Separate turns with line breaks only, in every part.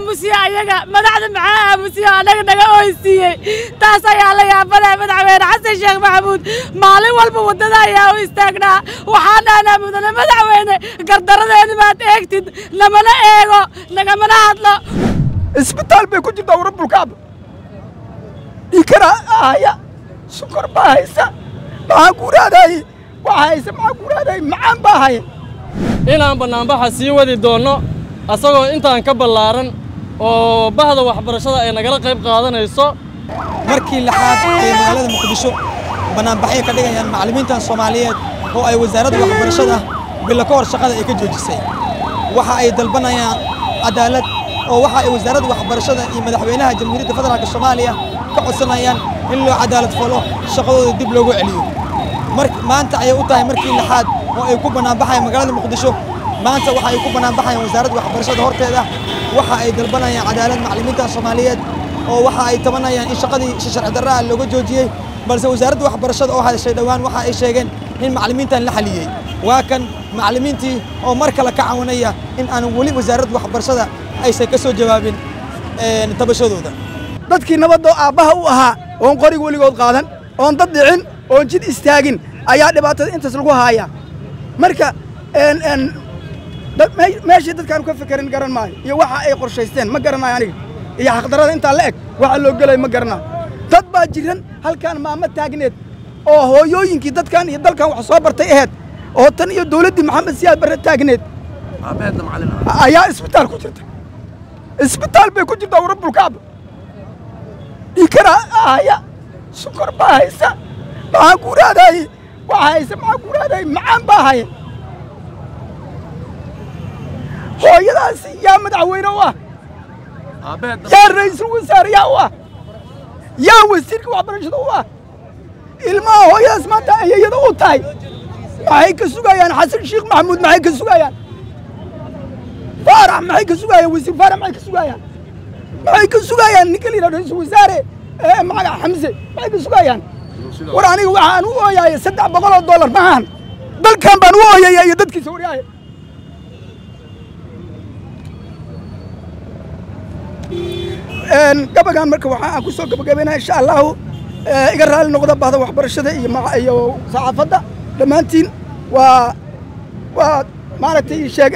aamusiye ayaga madaxda maxaa aamusiye annaga naga oysiiyey taas ayaa la yaabanaya madaxweyne xasan sheekh maxamuud maalin walba waddada ayaa u istaagnaa waxaan dhahnaa mudane madaxweyne gardaradeeni maad eegtid namana eego nagamana hadlo
isbitaal bay ku jirtaa warabulkacba dhiikara ahaya sukor baa haysa maxaa guuraadaye waxaa haysa maxaa guuraadaye macaan baa haya
inaan bannaanbaxa sii wadi doonno asagoo intaan ka ballaaran oo bahda waxbarashada ay nagala qayb qaadanayso
markii lixaad ee magaalada muqdisho bannaanbaxay ka dhigayaan macallimiintan soomaaliyeed oo ay wasaaradda waxbarashada bilo ka hor shaqada ay ka joojisay waxa ay dalbanayaan cadaalad oo waxa ay wasaaradda waxbarashada iyo madaxweynaha jamhuuriyadda federaalka soomaaliya ka codsanayaan in loo cadaalad falo shaqadooda dib loogu celiyo maanta ayay u tahay markii lixaad oo ay ku bannaanbaxayaan magaalada muqdisho maanta waxa ay ku bannaanbaxayaan wasaaradda waxbarashada horteeda waxa ay dalbanayaan cadaalad macallimiintan soomaaliyeed oo waxa ay tabanayaan in shaqadii sharci darraa looga joojiyey balse wasaaradda waxbarashada oo hadashay dhowaan waxa ay sheegeen in macallimiintan la xaliyey waa kan macallimiintii oo mar kale ka cawanaya in aan weli wasaaradda waxbarashada aysan ka soo jawaabin tabashadooda
dadkii nabadoo aabbaha u ahaa oon qorig weligood qaadan oon dad dhicin oon jid istaagin ayaa dhibaatada intaas lagu haaya marka meeshii dadkaanu ka fekerin garan maayo iyo waxa ay qorshaysteen ma garanayo aniga iyo xaqdarrada intaa la eg waxa loo gelayo ma garanayo dad baa jiran halkaan maamo taagneed oo hooyooyinkii dadkan iyo dalkan wax soo bartay aheyd oo tan iyo dawladdii maxamed siyaad barre taagneed ayaa isbitaal ku jirta isbitaal bay ku jirtaa warabulkacba dhiikara ahaya sukor baa haysa maxaa guuraadaye waxaa haysa maxaa guuraadaye macaan baa haya hooyadaasi yaa madaxweyne u ah yaa ra'iisul wasaare yaa u ah yaa wasiirka waxbarashada u ah ilmaha hooyadaas maanta ayayada u tahay maxay ka sugayaan xasan sheekh maxamuud maxay ka sugayaan faarax maxay ka sugayaan wasiir faarax maxay ka sugayaan maxay ka sugayaan ninka la yidhahdo ra'iisul wasaare magaca xamse maxay ka sugayaan war aniga waxaan u ooyaaya saddex boqol oo dollar maahan dalkan baan u ooyaya iyo dadkiisa waryaaya gabagan marka waxa aan ku soo gabagabaynaya insha allahu iga raali noqda bahda waxbarashada iyo iyo saxaafadda dhammaantiin waa waa maaragtay sheeg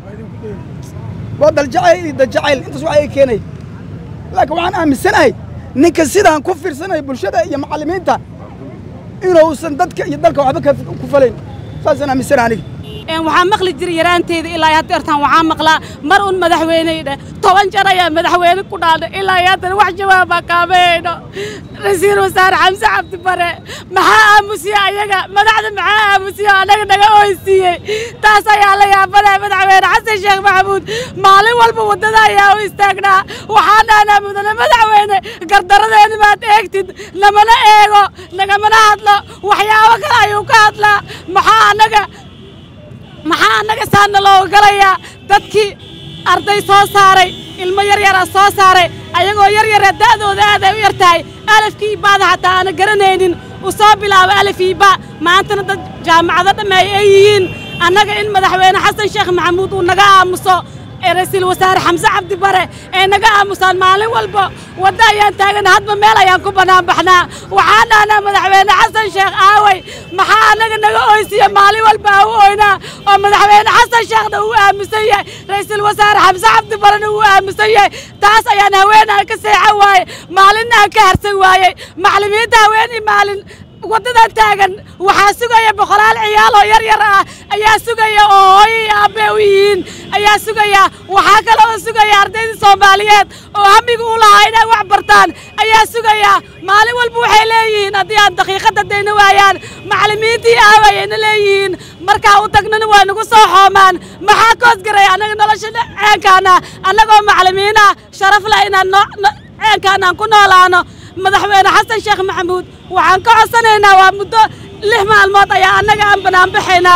waa daljacayl iyo daljacayl intaas waxa ay keenay laakiin waxaan aaminsanahay ninka sidaan ku fiirsanaya bulshada iyo macallimiinta inuusan dadka iyo dalka waxba ku falayn saasaan aaminsanahay aniga
waxaa maqli jiray yaraanteeda ilaa hadda hortaan waxaa maqlaa mar un madaxweyney dheh toban jar ayaa madaxweyne ku dhaadhay ilaa haddana wax jawaaba kaamayayno raiisul wasaare xamse cabdi bare maxaa aamusiye ayaga madaxda maxaa aamusiye annaga naga oysiiyey taas ayaa la yaabanaya madaxweyne xasan sheekh maxamuud maalin walba waddada ayaa u istaagnaa waxaan dhahnaa mudane madaxweyne gardaradeeni maad eegtid namana eego nagamana hadlo waxyaabo kale ayuu ka hadlaa maxaa annaga maxaa annaga saana looga galayaa dadkii arday soo saaray ilmo yaryara soo saaray ayagoo yaryara da'dooda aad ay u yar tahay alafkii baada xataa aana garanaynin uu soo bilaabo alafii ba maantana dad jaamacado dhammeey ay yihiin annaga in madaxweyne xasan sheekh maxamuud uu naga aamuso ee ra'iisul wasaare xamse cabdi bare ee naga aamusaan maalin walba wadda ayaan taagana hadba meel ayaan ku bannaan baxnaa waxaan dhahnaa madaxweyne xasan sheekh aaway maxaa annaga naga oysiya maalin walba aa u oynaa oo madaxweyne xasan sheekhna uu aamusan yahay ra'iisul wasaare xamse cabdi barena uu aamusan yahay taas ayaan haweenaan ka seexan waaye maalinna aan ka harsan waayey macallimiinta haweenii maalin waddadan taagan waxaa sugaya boqolaal ciyaal oo yar yar ah ayaa sugaya oo hooyo iyo aabbee u yihiin ayaa sugaya waxaa kale oo sugaya ardayda soomaaliyeed oo hamiga u lahaa inay wax bartaan ayaa sugaya maalin walba waxay leeyihiin haddii aan daqiiqadda dayna waayaan macallimiintii aawayayna leeyihiin markaa u tagnana waa nagu soo xoomaan maxaa koosgaray annaga nolosha ceenkaana annagoo macallimiinah sharaf leh inaan ceenkaan aan ku noolaano madaxweyne xasan sheekh maxamuud waxaan ka codsanaynaa waa muddo lix maalmood ayaa annaga aan banaanbaxaynaa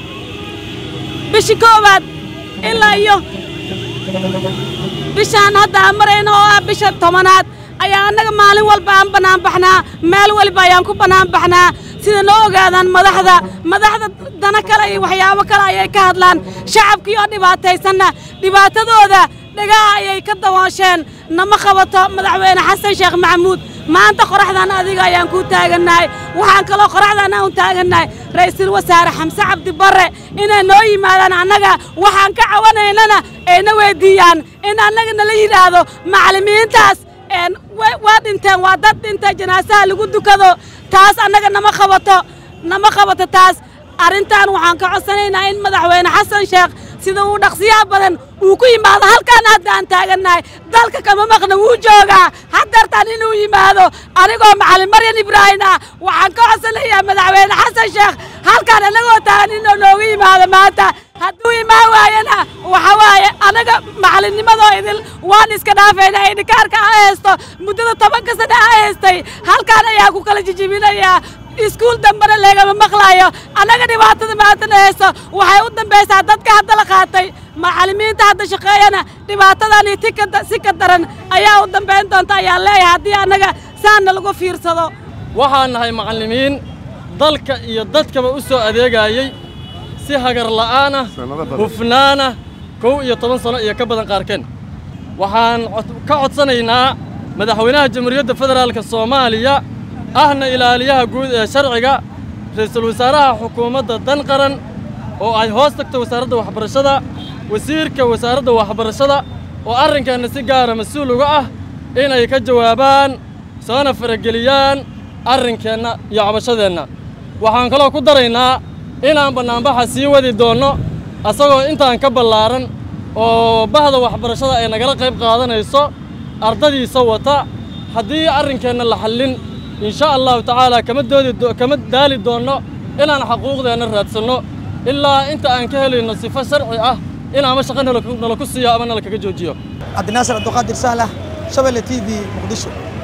bishii koowaad ilaa iyo bishaan hadda aan marayno oo ah bisha tobanaad ayaa annaga maalin walba aan banaanbaxnaa meel waliba ayaan ku banaanbaxnaa sida noo ogaadaan madaxda madaxda dana kale iyo waxyaabo kale ayay ka hadlaan shacabkii oo dhibaataysanna dhibaatadooda dhagaha ayay ka dawoosheen nama qabato madaxweyne xasan sheekh maxamuud maanta qoraxdan adiga ayaan kuu taagannahay waxaan kaloo qoraxdan aan u taagannahay ra'iisul wasaare xamse cabdi barre inay noo yimaadaan annaga waxaan ka cawanaynana ayna weyddiiyaan in annaga nala yidhaahdo macallimiintaas waa dhinteen waa dad dhintay janaasaha lagu dukado taas annaga nama qabato nama qabato taas arrintan waxaan ka codsanaynaa in madaxweyne xasan sheekh sida uu dhaqsiyaha badan uu ku yimaado halkaan hadda aan taagannahay dalka kama maqna wuu joogaa haddeertaan inuu yimaado anigoo macallin maryan ibraahim ah waxaan ka codsanayaa madaxweyne xasan sheekh halkaan annagoo taagan inuu nooga yimaado maanta hadduu imaan waayana waxa waaye anaga macallinnimadoo idil waan iska dhaafaynaa idhikaarka a haysto muddada tobanka sana a haystay halkaan ayaa ku kala jijibinayaa iskuul dambena leegama maqlaayo annaga dhibaatada maantana hayso waxay u dambaysaa dadka hadda la qaatay macallimiinta hadda shaqeeyana dhibaatadani si ka daran ayaa u dambayn doonta ayaan leeyahay haddii annaga saanna lagu fiirsado
waxaan nahay macallimiin dalka iyo dadkaba u soo adeegayey si hagar la'aanah hufnaanah kow iyo toban sano iyo ka badan qaarkeen waxaan ka codsanaynaa madaxweynaha jamhuuriyadda federaalka soomaaliya ahna ilaaliyaha guud ee sharciga ra'iisul wasaaraha xukuumadda dan qaran oo ay hoos tagto wasaaradda waxbarashada wasiirka wasaaradda waxbarashada oo arrinkeenna si gaara mas-uul uga ah inay ka jawaabaan soona farageliyaan arrinkeenna iyo cabashadeenna waxaan kaloo ku daraynaa inaan bannaanbaxa sii wadi doonno asagoo intaan ka ballaaran oo bahda waxbarashada ay nagala qayb qaadanayso ardadiisa wata haddii arrinkeenna la xallin in sha allahu tacaala kama doodi kama daali doonno inaan xaquuqdeenna raadsanno ilaa inta aan ka helayno sifo sharci ah in ama shaqo nala ku siiyo ama nala kaga joojiyo
cabdinaasir abduqaadir saalax shabelle t v muqdisho